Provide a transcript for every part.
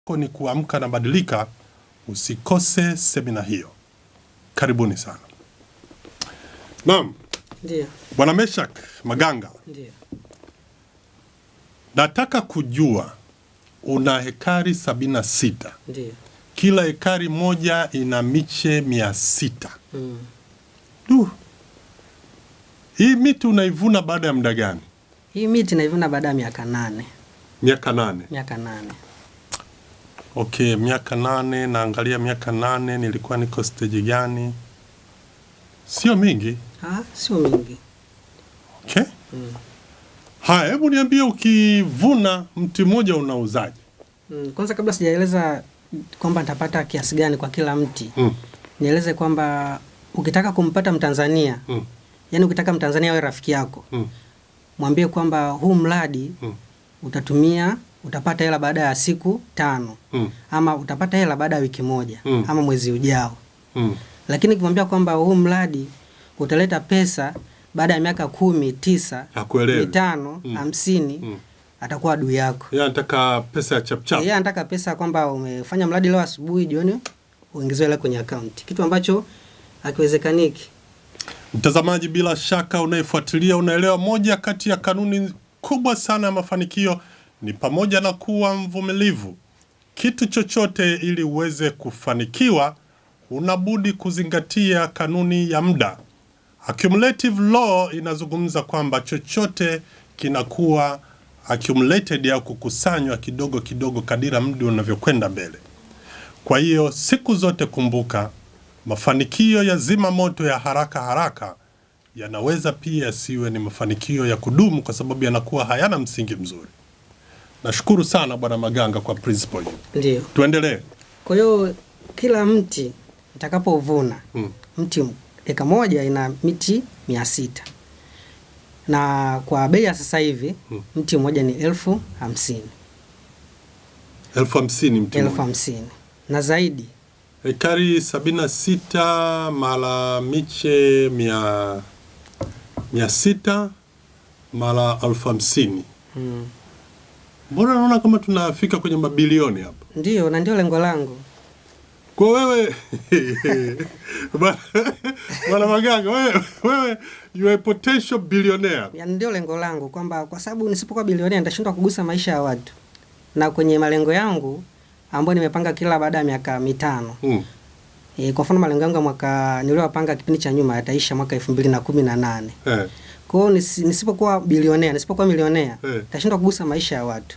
ni kuamka na badilika, usikose semina hiyo. Karibuni sana. Naam, Ndio, Bwana Meshak Maganga, ndio. nataka kujua una hekari sabini na sita. Ndio. Kila hekari moja ina miche mia sita. Mm. Du, hii miti unaivuna baada ya muda gani? Hii miti naivuna baada ya miaka nane. Miaka nane. Miaka nane. Okay, miaka nane. Naangalia miaka nane, nilikuwa niko stage gani? Sio mingi. Ah, sio mingi. Okay. Haya, hebu niambie, ukivuna mti mmoja unauzaje? Mm. Kwanza kabla sijaeleza kwamba nitapata kiasi gani kwa kila mti, Mm. nieleze kwamba ukitaka kumpata Mtanzania, Mm. yaani ukitaka Mtanzania awe rafiki yako, Mm. mwambie kwamba huu mradi Mm. utatumia utapata hela baada ya siku tano Mm. ama utapata hela baada ya wiki moja Mm. ama mwezi ujao. Mm. Lakini ukimwambia kwamba huu mradi utaleta pesa baada ya miaka kumi, tisa, Hakuelewi. mitano, Mm. hamsini, Mm. atakuwa adui yako. Yeye anataka pesa ya chapchap. Yeye anataka pesa kwamba umefanya mradi leo asubuhi, jioni uingiziwe hela kwenye akaunti, kitu ambacho hakiwezekaniki. Mtazamaji, bila shaka unayefuatilia unaelewa, moja kati ya kanuni kubwa sana ya mafanikio ni pamoja na kuwa mvumilivu. Kitu chochote ili uweze kufanikiwa, unabudi kuzingatia kanuni ya muda. Accumulative law inazungumza kwamba chochote kinakuwa accumulated au kukusanywa kidogo kidogo kadira muda unavyokwenda mbele. Kwa hiyo siku zote kumbuka, mafanikio ya zima moto ya haraka haraka yanaweza pia yasiwe ni mafanikio ya kudumu, kwa sababu yanakuwa hayana msingi mzuri. Nashukuru sana Bwana Maganga kwa principle hiyo. Ndio. Tuendelee. Kwa hiyo kila mti nitakapovuna Mm. mti eka moja ina miti mia sita na kwa bei ya sasa hivi Mm. mti mmoja ni elfu hamsini elfu hamsini mtu elfu mmoja. hamsini na zaidi Ekari sabini na sita mara miche mia, mia sita mara elfu hamsini mm. Mbona naona kama tunafika kwenye mabilioni hapa? Ndio, na ndio lengo langu. Kwa wewe Bwana- Bwana Maganga, wewe, wewe you are a potential billionaire. Yani ndio lengo langu kwamba kwa sababu nisipokuwa bilionea nitashindwa kugusa maisha ya watu, na kwenye malengo yangu ambayo nimepanga kila baada ya miaka mitano Mm. e, kwa mfano malengo yangu ya mwaka niliyopanga kipindi cha nyuma yataisha mwaka elfu mbili na kumi na nane. Eh. Kwa hiyo nisi, nisipokuwa bilionea nisipokuwa milionea Eh. nitashindwa kugusa maisha ya watu.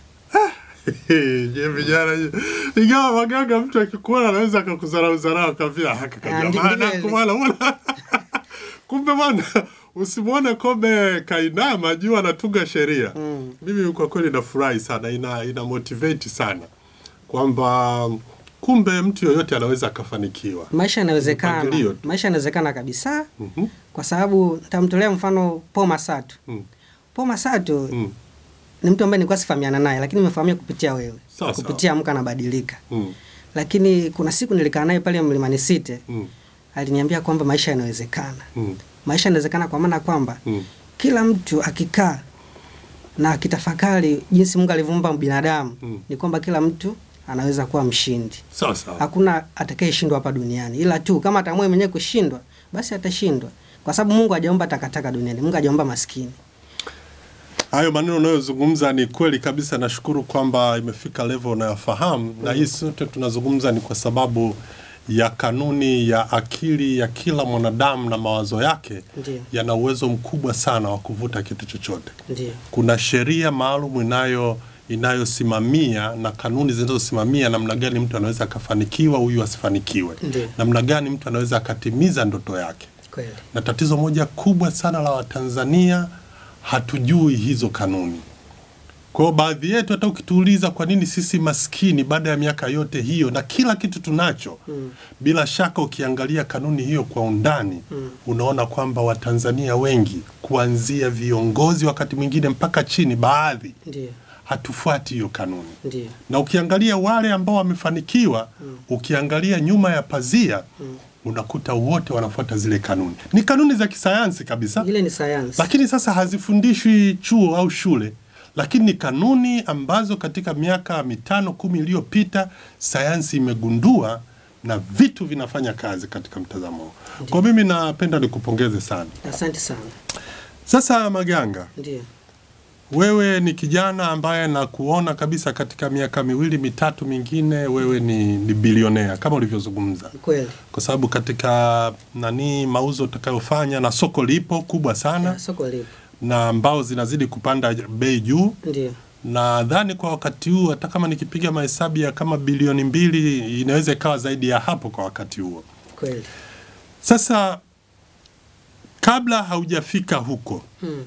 Je, vijana je. ingawa Maganga mtu akikuona anaweza akakudharau dharau akavia haka Ah, ndi- kajamaa ndivyo bwana bwana. Kumbe bwana usimwone Kobe kainama juu anatunga sheria. Mm. Mimi kwa kweli nafurahi sana, ina, ina motivate sana kwamba kumbe mtu yoyote anaweza akafanikiwa. Maisha yanawezekana, Mpangilio tu. maisha yanawezekana kabisa, Mhm. kwa sababu nitamtolea mfano Paul Masatu. Mm. Paul Masatu Mm. ni mtu ambaye nilikuwa sifahamiana naye, lakini nimefahamia kupitia wewe, Sawa, sawa. kupitia Amka Anabadilika. Mm. Lakini kuna siku nilikaa naye pale Mlimani City, Mm. aliniambia kwamba maisha yanawezekana. Mm. Maisha yanawezekana kwa maana kwamba Mm. kila mtu akikaa na akitafakari jinsi Mungu alivyoumba binadamu Mm. ni kwamba kila mtu anaweza kuwa mshindi. Sawa sawa. Hakuna atakayeshindwa hapa duniani, ila tu kama ataamua mwenyewe kushindwa, basi atashindwa, kwa sababu Mungu hajaumba takataka duniani. Mungu hajaumba maskini. Hayo maneno unayozungumza ni kweli kabisa. Nashukuru kwamba imefika level unayofahamu, na hii sote tunazungumza ni kwa sababu ya kanuni ya akili ya kila mwanadamu na mawazo yake Ndio, yana uwezo mkubwa sana wa kuvuta kitu chochote. ndio, Kuna sheria maalum inayo inayosimamia na kanuni zinazosimamia namna gani mtu anaweza akafanikiwa, huyu asifanikiwe, Ndio. namna gani mtu anaweza akatimiza ndoto yake kweli. na tatizo moja kubwa sana la Watanzania hatujui hizo kanuni. Kwa hiyo baadhi yetu hata ukituuliza kwa nini sisi maskini baada ya miaka yote hiyo na kila kitu tunacho Mm. bila shaka ukiangalia kanuni hiyo kwa undani Mm. unaona kwamba Watanzania wengi kuanzia viongozi wakati mwingine mpaka chini, baadhi Ndio, hatufuati hiyo kanuni ndio, na ukiangalia wale ambao wamefanikiwa Mm. ukiangalia nyuma ya pazia Mm. unakuta wote wanafuata zile kanuni. Ni kanuni za kisayansi kabisa, ile ni sayansi. lakini sasa hazifundishwi chuo au shule, lakini ni kanuni ambazo katika miaka mitano kumi iliyopita sayansi imegundua na vitu vinafanya kazi katika mtazamo huo. Kwa mimi napenda nikupongeze sana. Asante sana. Sasa Maganga, Ndio. wewe ni kijana ambaye nakuona kabisa katika miaka miwili mitatu mingine wewe ni, ni bilionea kama ulivyozungumza, Kweli. kwa sababu katika nani mauzo utakayofanya na soko lipo kubwa sana Ya, Soko lipo. na mbao zinazidi kupanda bei juu. Ndio. Nadhani kwa wakati huu hata kama nikipiga mahesabu ya kama bilioni mbili inaweza ikawa zaidi ya hapo kwa wakati huo. Kweli. Sasa kabla haujafika huko, Mm.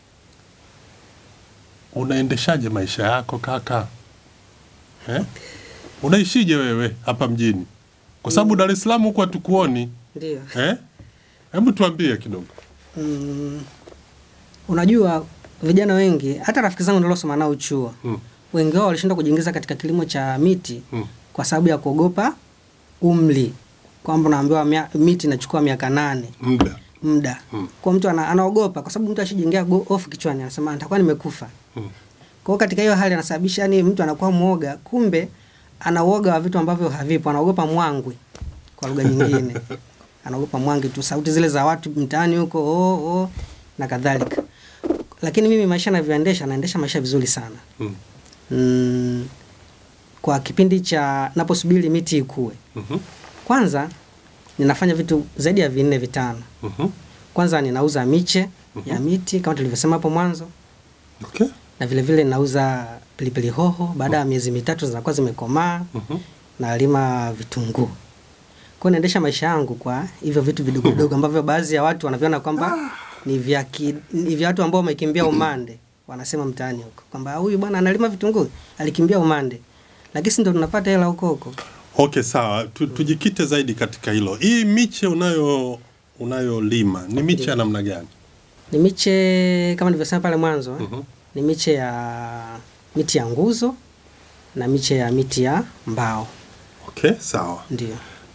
unaendeshaje maisha yako kaka eh? Unaishije wewe hapa mjini? Kwa sababu Dar es Salaam huko hatukuoni Ndio. eh? Hebu tuambie kidogo. Mm. Unajua vijana wengi hata rafiki zangu niliosoma nao chuo Mm. wengi wao walishindwa kujiingiza katika kilimo cha miti Mm. kwa sababu ya kuogopa umri, kwamba unaambiwa mia- miti inachukua miaka nane Muda muda Mm. kwa mtu ana, anaogopa kwa sababu mtu ashijengea go- hofu kichwani, anasema nitakuwa nimekufa. Mm. Kwa hiyo katika hiyo hali anasababisha yani mtu anakuwa mwoga, kumbe ana uoga wa vitu ambavyo havipo, anaogopa mwangwi kwa lugha nyingine. anaogopa mwangwi tu, sauti zile za watu mtaani huko oh, oh, na kadhalika. Lakini mimi maisha navyoendesha, naendesha maisha vizuri sana Mm. mm, kwa kipindi cha naposubiri miti ikue. Mhm. Kwanza ninafanya vitu zaidi ya vinne vitano. Mhm. Kwanza ninauza miche ya miti kama tulivyosema hapo mwanzo, Okay. na vile vile ninauza pilipili hoho. Baada ya miezi mitatu zinakuwa zimekomaa, Mhm. nalima vitunguu. Kwa hiyo naendesha maisha yangu kwa hivyo vitu vidogo vidogo ambavyo baadhi ya watu wanaviona kwamba ni vya ki- ni vya watu ambao wamekimbia umande, wanasema mtaani huko kwamba huyu bwana analima vitunguu, alikimbia umande, lakini si ndo tunapata hela huko huko. Okay, sawa. Tu, tujikite zaidi katika hilo. Hii miche unayo unayolima ni miche ya namna gani? Ni miche kama nilivyosema pale mwanzo eh, Mhm. ni miche ya miti ya nguzo na miche ya miti ya mbao, Okay, sawa. ndio.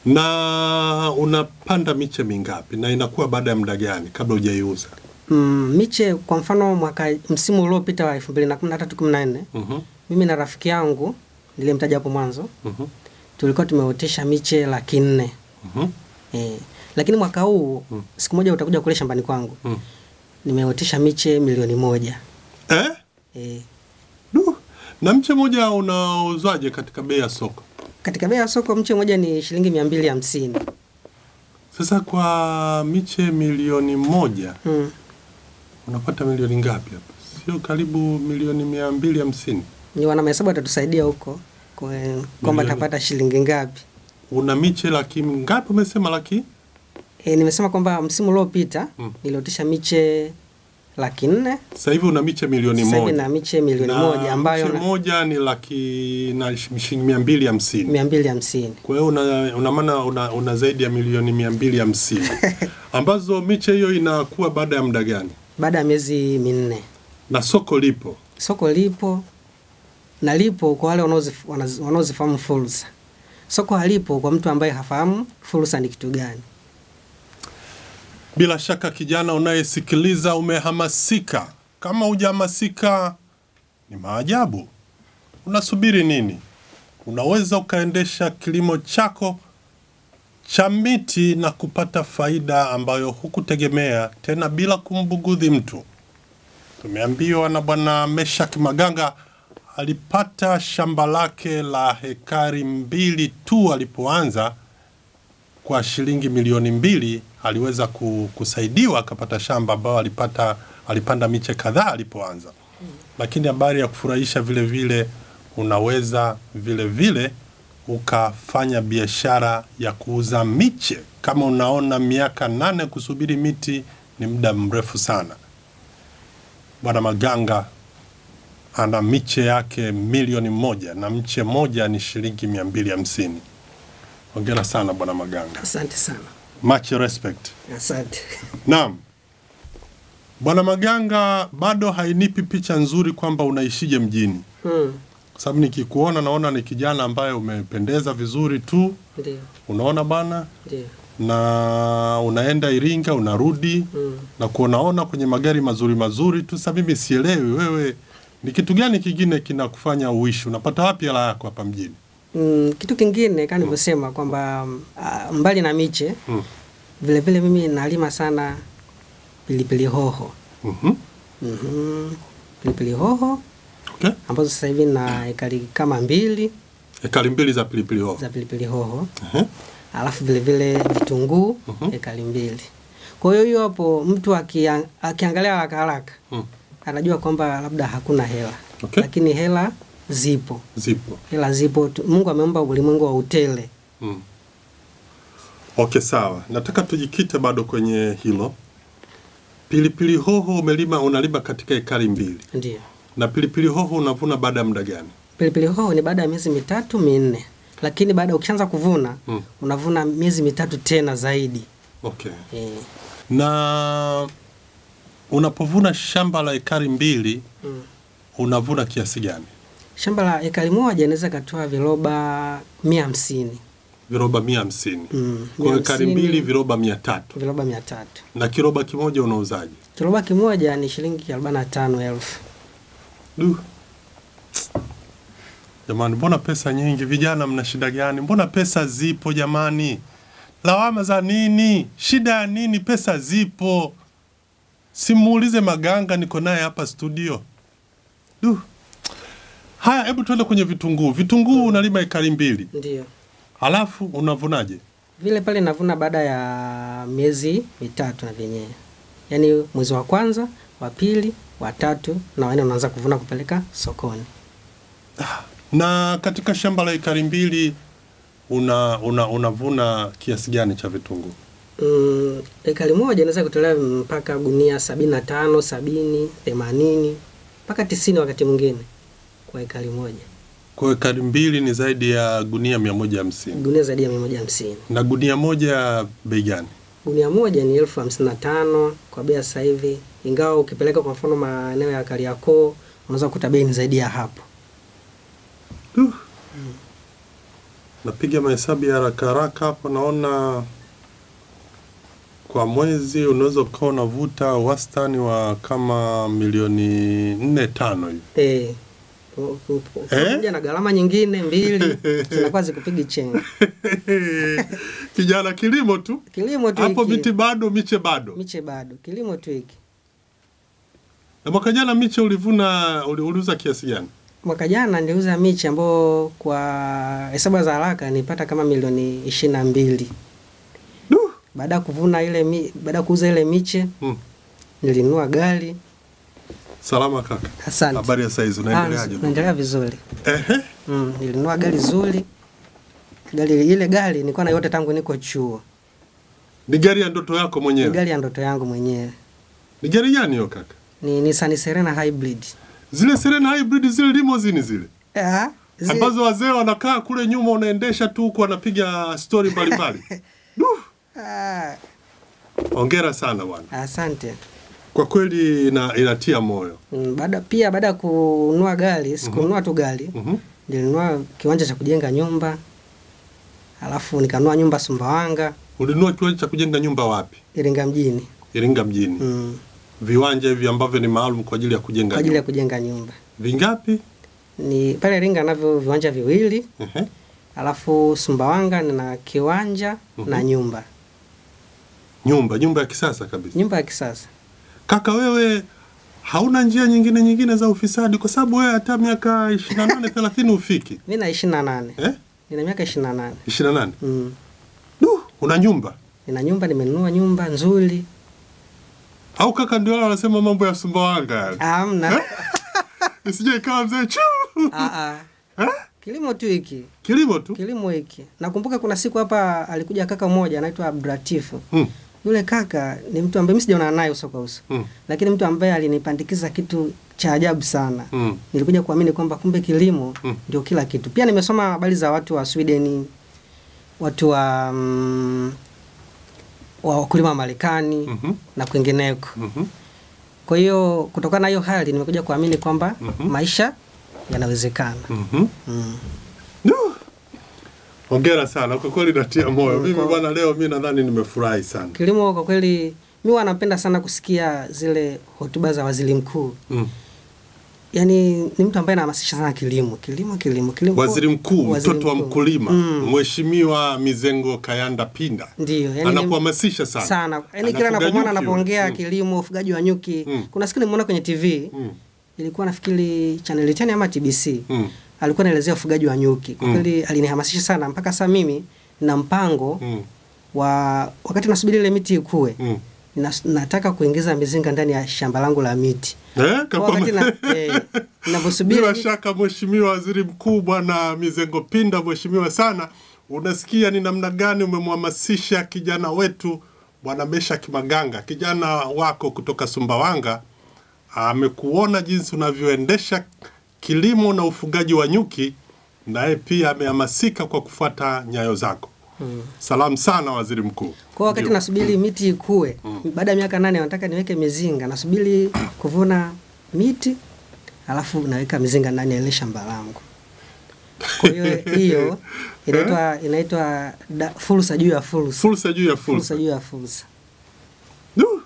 Na unapanda miche mingapi na inakuwa baada ya muda gani kabla hujaiuza? Mm, miche kwa mfano mwaka msimu uliopita wa 2013 14 Mhm. mimi na rafiki yangu nilimtaja hapo mwanzo Mhm. tulikuwa tumeotesha miche laki nne Mhm. eh, lakini mwaka huu Mm. siku moja utakuja kule shambani kwangu Mm. nimeotesha miche milioni moja Eh? eh, Du. Na mche mmoja unauzwaje katika bei ya soko? katika bei ya soko mche mmoja ni shilingi mia mbili hamsini Sasa kwa miche milioni moja mm. unapata milioni ngapi hapa? Sio karibu milioni mia mbili hamsini. ni wana mahesabu watatusaidia huko kwe- kwamba Milioni. tapata shilingi ngapi Una miche laki ngapi? Umesema laki? e, nimesema kwamba msimu uliopita Mm. niliotisha miche laki nne Sasa hivi una miche milioni sasa hivi moja. na miche milioni Na moja ambayo mche na- moja ni laki na shilingi mia mbili hamsini. mia mbili hamsini Kwa hiyo una, una maana una, una zaidi ya milioni mia mbili hamsini ambazo miche hiyo inakuwa baada ya muda gani? baada ya miezi minne. Na soko lipo. Soko lipo na lipo kwa wale wanaozif- wanaz- wanaozifahamu fursa. Soko halipo kwa mtu ambaye hafahamu fursa ni kitu gani. Bila shaka kijana unayesikiliza umehamasika. Kama hujahamasika ni maajabu. Unasubiri nini? Unaweza ukaendesha kilimo chako cha miti na kupata faida ambayo hukutegemea tena bila kumbugudhi mtu. Tumeambiwa na bwana Meshak Maganga alipata shamba lake la hekari mbili tu alipoanza kwa shilingi milioni mbili aliweza ku- kusaidiwa akapata shamba ambayo alipata alipanda miche kadhaa alipoanza. Lakini habari ya kufurahisha vile vile, unaweza vile vile ukafanya biashara ya kuuza miche. Kama unaona miaka nane kusubiri miti ni muda mrefu sana. Bwana Maganga ana miche yake milioni moja na mche moja ni shilingi mia mbili hamsini. Hongera sana bwana Maganga, Asante sana, much respect. asante. Naam, bwana Maganga, bado hainipi picha nzuri kwamba unaishije mjini, Mm, kwa sababu nikikuona naona ni kijana ambaye umependeza vizuri tu, ndio, unaona bana, ndio. na unaenda Iringa unarudi Mm. na kuonaona kwenye magari mazuri mazuri tu. Sasa mimi sielewi wewe Ni kitu gani kingine kinakufanya uishi? Unapata wapi hela yako hapa mjini? Mm, kitu kingine kama nilivyosema kwamba mm, ah, mbali na miche Mm. vile vile mimi nalima sana pilipili hoho. Mhm. Mhm. Pilipili hoho Okay. ambazo sasa hivi na ekari kama mbili Ekari mbili za pilipili hoho. za pilipili hoho, Ehe. alafu vile vile vitunguu Mhm. ekari mbili. Kwa hiyo hiyo hapo mtu akia, akiangalia haraka haraka Mm. anajua kwamba labda hakuna hela Okay. lakini hela zipo, Zipo. hela zipo tu. Mungu ameumba ulimwengu wa utele. Mm. Okay, sawa. Nataka tujikite bado kwenye hilo. Pilipili hoho umelima, unalima katika ekari mbili, Ndio na pilipili hoho unavuna baada ya muda gani? pilipili hoho ni baada ya miezi mitatu minne, lakini baada ukishaanza kuvuna Mm. unavuna miezi mitatu tena zaidi Okay. e. Na unapovuna shamba la ekari mbili mm. unavuna kiasi gani? Shamba la ekari moja inaweza ikatoa viroba mia hamsini Viroba mia hamsini. mm. Kwa mia ekari hamsini, mbili viroba mia tatu. viroba mia tatu Na kiroba kimoja unauzaje? kiroba kimoja ni shilingi arobaini na tano elfu Du. Jamani, mbona pesa nyingi? Vijana mna shida gani? Mbona pesa zipo jamani? Lawama za nini? Shida ya nini? Pesa zipo. Simuulize Maganga, niko naye hapa studio. Du. Haya, hebu tuende kwenye vitunguu. Vitunguu unalima ekari mbili, ndio halafu unavunaje? vile pale navuna baada ya miezi mitatu na vyenyewe, yaani mwezi wa kwanza, wa pili, wa tatu na wanne unaanza kuvuna kupeleka sokoni. Na katika shamba la ekari mbili una, una, unavuna kiasi gani cha vitunguu? Mm, ekari moja inaweza kutolea mpaka gunia sabini na tano, sabini, themanini mpaka tisini wakati mwingine kwa ekari moja, Kwa ekari mbili ni zaidi ya gunia mia moja hamsini. gunia zaidi ya mia moja hamsini. Na gunia moja bei gani? Gunia moja ni elfu hamsini na tano kwa bei ya sasa hivi, ingawa ukipeleka kwa mfano maeneo ya Kariakoo unaweza kukuta bei ni zaidi ya hapo. Duh. Napiga mahesabu ya haraka haraka hapo, naona kwa mwezi unaweza ukawa unavuta wastani wa kama milioni nne tano hivi. Eh, u- u- u- Eh? pamoja na gharama nyingine mbili zinakuwa zikupigi chenga. Kijana, kilimo tu Kilimo tu hapo, hiki, miti bado, miche bado. miche bado, kilimo tu hiki. Na mwaka jana miche ulivuna, uli- uliuza kiasi gani? Mwaka jana niliuza miche ambayo kwa hesabu za haraka nilipata kama milioni ishirini na mbili. Duh. Baada ya kuvuna ile mi, baada ya kuuza ile miche Hmm. nilinunua gari. Salama kaka, Asante. habari ya saizi, Ah, unaendeleaje? Naendelea vizuri. Ehe, Mm, nilinunua gari zuri. Gari ile gari nilikuwa na yote tangu niko chuo. ni gari ya ndoto yako Ni mwenyewe? gari ya ndoto yangu mwenyewe. Ni gari gani hiyo kaka? Ni Nissan Serena Hybrid. Zile Serena hybrid, zile limousine zile Ah, zi- ambazo wazee wanakaa kule nyuma, unaendesha tu huku wanapiga stori mbalimbali. Duh, ah, Hongera sana bwana, asante. kwa kweli ina, inatia moyo. Mm, baada pia baada ya kununua gari, sikununua tu gari. Mhm. Nilinunua kiwanja cha kujenga nyumba. Alafu nikanunua nyumba Sumbawanga, Ulinunua kiwanja cha kujenga nyumba wapi? Iringa mjini. Iringa mjini. Mm, Viwanja hivi ambavyo ni maalum kwa ajili ya kujenga kwa ajili ya nyumba. kujenga nyumba. Vingapi? Ni pale Iringa navyo viwanja viwili, Ehe. alafu Sumbawanga nina kiwanja na nyumba. Nyumba, nyumba ya kisasa kabisa. Nyumba ya kisasa. Kaka wewe hauna njia nyingine nyingine za ufisadi kwa sababu wewe hata miaka 28 30 ufiki. Mimi na 28. Eh? Nina miaka 28. 28. Mm. Duh, una nyumba. Nina nyumba, nimenunua nyumba nzuri. Au kaka ndio wale wanasema mambo ya Sumbawanga yale. Hamna. Isije ikawa mzee chu. Ah ah. Eh? Kilimo tu hiki. Kilimo tu. Kilimo hiki. Nakumbuka kuna siku hapa alikuja kaka mmoja anaitwa Abdulatifu. Mm. Yule kaka ni mtu ambaye mimi sijaona naye uso kwa uso. Mm. Lakini mtu ambaye alinipandikiza kitu cha ajabu sana. Mm. Nilikuja kuamini kwamba kumbe kilimo Mm. ndio kila kitu. Pia nimesoma habari za watu wa Sweden, watu wa mm, wa wakulima wa Marekani Mhm. na kwingineko. Mhm. Kwa hiyo kutokana na hiyo hali nimekuja kuamini kwamba Mhm. maisha yanawezekana. Mhm. Mm. Duh. Hongera sana kwa kweli natia moyo. Mm, Mimi kwa- bwana leo mimi nadhani nimefurahi sana. Kilimo kwa kweli mi huwa napenda sana kusikia zile hotuba za waziri mkuu. Mm. yani ni mtu ambaye anahamasisha sana kilimo kilimo kilimo kilimo Waziri mkuu, Waziri mtoto wa mkuu. mkulima, Mm. Mheshimiwa Mizengo Kayanda Pinda Ndio, yani ni- anakuhamasisha sana sana yani kila Anafuga anapomwona nyuki anapoongea huyu. kilimo ufugaji wa nyuki Mm. kuna siku nimeona kwenye tv Mm. ilikuwa nafikiri channel 10 ama tbc Mm. alikuwa anaelezea ufugaji wa nyuki kwa Mm. kweli alinihamasisha sana mpaka sasa mimi na mpango Mm. wa wakati nasubiri ile miti ikue Mm. nas- nataka kuingiza mizinga ndani ya shamba langu la miti Eh, Kwa wakati na, eh, ninavyosubiri Bila shaka Mheshimiwa Waziri Mkuu Bwana Mizengo Pinda, mheshimiwa sana, unasikia ni namna gani umemhamasisha kijana wetu Bwana Meshak Maganga, kijana wako kutoka Sumbawanga. Amekuona jinsi unavyoendesha kilimo na ufugaji wa nyuki, naye pia amehamasika kwa kufuata nyayo zako. Salamu sana Waziri Mkuu. kwa wakati Ndio. nasubiri miti ikue baada ya miaka nane nataka niweke mizinga nasubiri kuvuna miti alafu naweka mizinga ndani ya ile shamba langu kwa hiyo hiyo inaitwa inaitwa da- fursa juu ya fursa Fursa juu ya fursa fursa. juu ya fursa Du.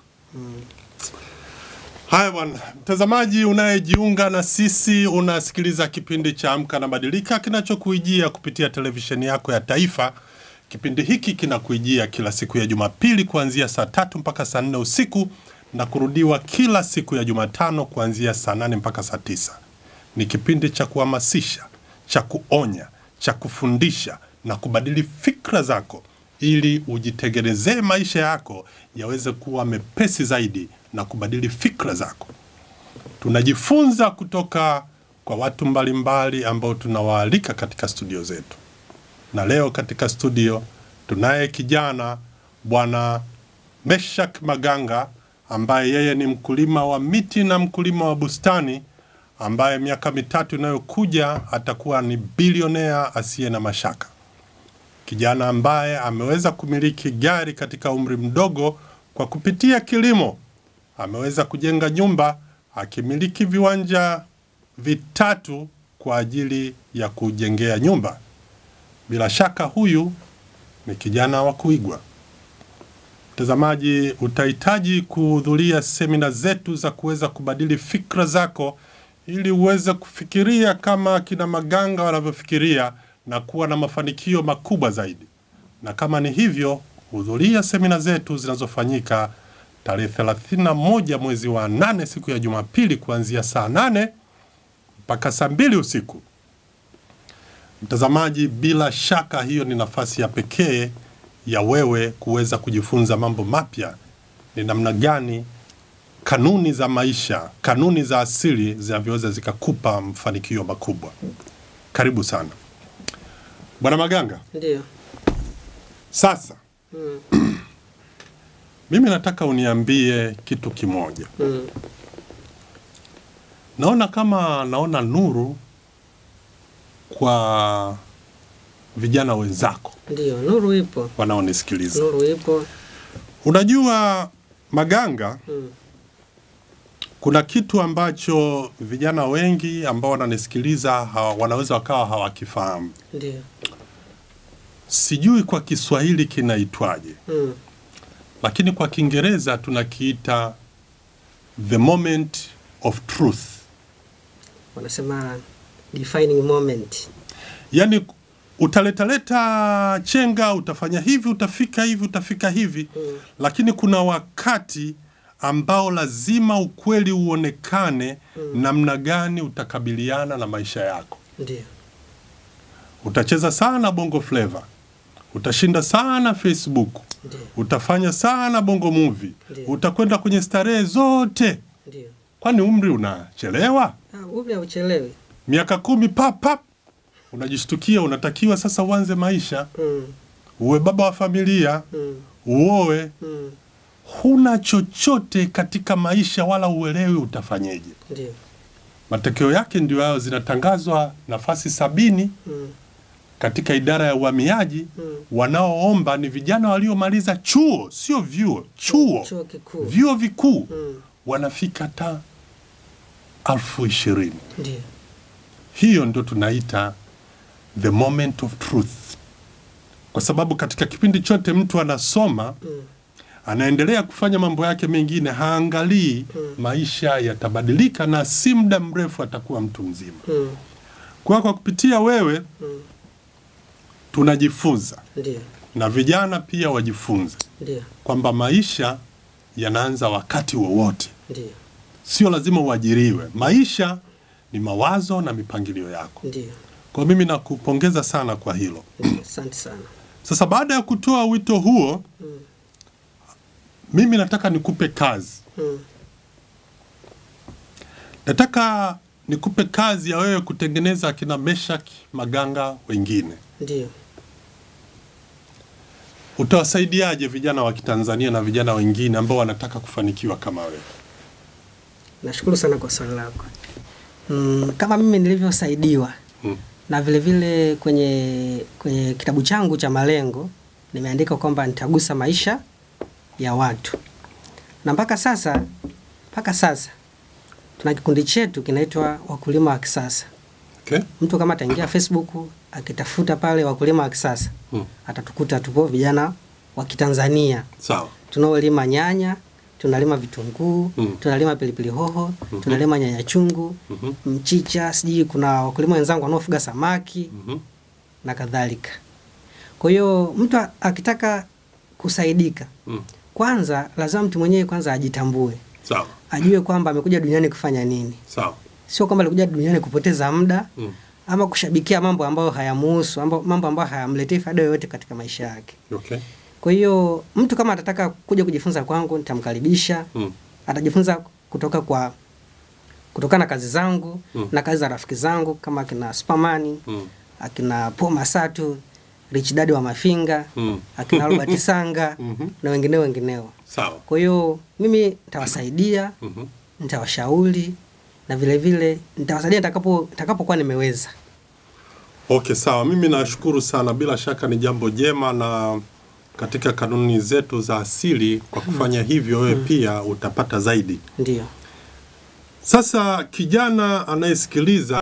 Haya bwana, mtazamaji unayejiunga na sisi, unasikiliza kipindi cha Amka na Badilika kinachokuijia kupitia televisheni yako ya taifa. Kipindi hiki kinakuijia kila siku ya Jumapili kuanzia saa tatu mpaka saa nne usiku na kurudiwa kila siku ya Jumatano kuanzia saa nane mpaka saa tisa. Ni kipindi cha kuhamasisha, cha kuonya, cha kufundisha na kubadili fikra zako ili ujitengenezee maisha yako yaweze kuwa mepesi zaidi na kubadili fikra zako. Tunajifunza kutoka kwa watu mbalimbali ambao tunawaalika katika studio zetu, na leo katika studio tunaye kijana bwana Meshak Maganga ambaye yeye ni mkulima wa miti na mkulima wa bustani ambaye miaka mitatu inayokuja atakuwa ni bilionea asiye na mashaka kijana ambaye ameweza kumiliki gari katika umri mdogo kwa kupitia kilimo. Ameweza kujenga nyumba akimiliki viwanja vitatu kwa ajili ya kujengea nyumba. Bila shaka huyu ni kijana wa kuigwa. Mtazamaji, utahitaji kuhudhuria semina zetu za kuweza kubadili fikra zako ili uweze kufikiria kama akina Maganga wanavyofikiria na kuwa na mafanikio makubwa zaidi. Na kama ni hivyo, hudhuria semina zetu zinazofanyika tarehe 31 mwezi wa nane siku ya Jumapili kuanzia saa nane mpaka saa mbili usiku. Mtazamaji, bila shaka hiyo ni nafasi ya pekee ya wewe kuweza kujifunza mambo mapya, ni namna gani kanuni za maisha, kanuni za asili zinavyoweza zikakupa mafanikio makubwa. Karibu sana Bwana Maganga. ndio Sasa mm. mimi nataka uniambie kitu kimoja. Mm. Naona kama naona nuru kwa vijana wenzako ndio nuru ipo wanaonisikiliza. nuru ipo Unajua Maganga, mm. kuna kitu ambacho vijana wengi ambao wananisikiliza hawa, wanaweza wakawa hawakifahamu. ndio Sijui kwa Kiswahili kinaitwaje, mm. lakini kwa Kiingereza tunakiita the moment of truth. wanasema defining moment Yaani utaletaleta chenga, utafanya hivi, utafika hivi, utafika hivi Mm. lakini kuna wakati ambao lazima ukweli uonekane namna gani utakabiliana na maisha yako. ndio Utacheza sana bongo flava, utashinda sana Facebook, ndio utafanya sana bongo movie, Ndiyo. utakwenda kwenye starehe zote, ndio kwani umri unachelewa? Ah, umri hauchelewi Miaka kumi pap pap, unajishtukia unatakiwa sasa uanze maisha, mm. uwe baba wa familia, Mm. uoe, Mm. huna chochote katika maisha wala uelewi utafanyeje. ndio Matokeo yake ndio hayo, zinatangazwa nafasi sabini mm. katika idara ya uhamiaji. Mm. Wanaoomba ni vijana waliomaliza chuo, sio vyuo, chuo, chuo kikuu vyuo vikuu, mm. wanafika hata elfu ishirini. ndio Hiyo ndio tunaita the moment of truth, kwa sababu katika kipindi chote mtu anasoma mm. anaendelea kufanya mambo yake mengine, haangalii maisha yatabadilika, na si muda mrefu atakuwa mtu mzima. Mm. Kwa kwa kupitia wewe tunajifunza Ndio. na vijana pia wajifunze Ndio. kwamba maisha yanaanza wakati wowote, Ndio. sio lazima uajiriwe. Maisha ni mawazo na mipangilio yako. Ndio. Kwa mimi nakupongeza sana kwa hilo. Ndio. Asante sana. Sasa baada ya kutoa wito huo, mimi nataka nikupe kazi. Mm. Nataka nikupe kazi ya wewe kutengeneza akina Meshak Maganga wengine. Ndio. Utawasaidiaje vijana wa Kitanzania na vijana wengine ambao wanataka kufanikiwa kama wewe? Nashukuru sana kwa swali lako. Mm, kama mimi nilivyosaidiwa Mm. na vile vile kwenye kwenye kitabu changu cha malengo nimeandika kwamba nitagusa maisha ya watu, na mpaka sasa mpaka sasa tuna kikundi chetu kinaitwa wakulima wa kisasa. Okay? Mtu kama ataingia Facebook akitafuta pale wakulima wa kisasa Mm. atatukuta tupo vijana wa Kitanzania Sawa. tunaolima nyanya, tunalima vitunguu, Mm. tunalima pilipili hoho, tunalima nyanya chungu, Mhm. mchicha, sijui kuna wakulima wenzangu wanaofuga samaki Mhm. na kadhalika. Kwa hiyo mtu a- akitaka kusaidika, Mm. kwanza lazima mtu mwenyewe kwanza ajitambue, Sawa. ajue kwamba amekuja duniani kufanya nini, Sawa. sio kwamba alikuja duniani kupoteza muda Mm. ama kushabikia mambo ambayo hayamuhusu, mambo mambo ambayo hayamletei faida yoyote katika maisha yake. Okay. Kwa hiyo mtu kama atataka kuja kujifunza kwangu, nitamkaribisha Mm. atajifunza kutoka kwa kutokana na kazi zangu Mm. na kazi za rafiki zangu kama akina Superman, Mm. akina Paul Masatu, Rich Dad wa Mafinga, Mm. akina Robert Sanga Mhm. na wengineo wengineo. Sawa. Kwa hiyo mimi nitawasaidia, Mhm. nitawashauri na vile vile nitawasaidia nitakapo nitakapokuwa nimeweza. Okay, sawa. Mimi nashukuru sana. Bila shaka ni jambo jema na katika kanuni zetu za asili, kwa kufanya hivyo wewe pia utapata zaidi. Ndio. Sasa kijana anayesikiliza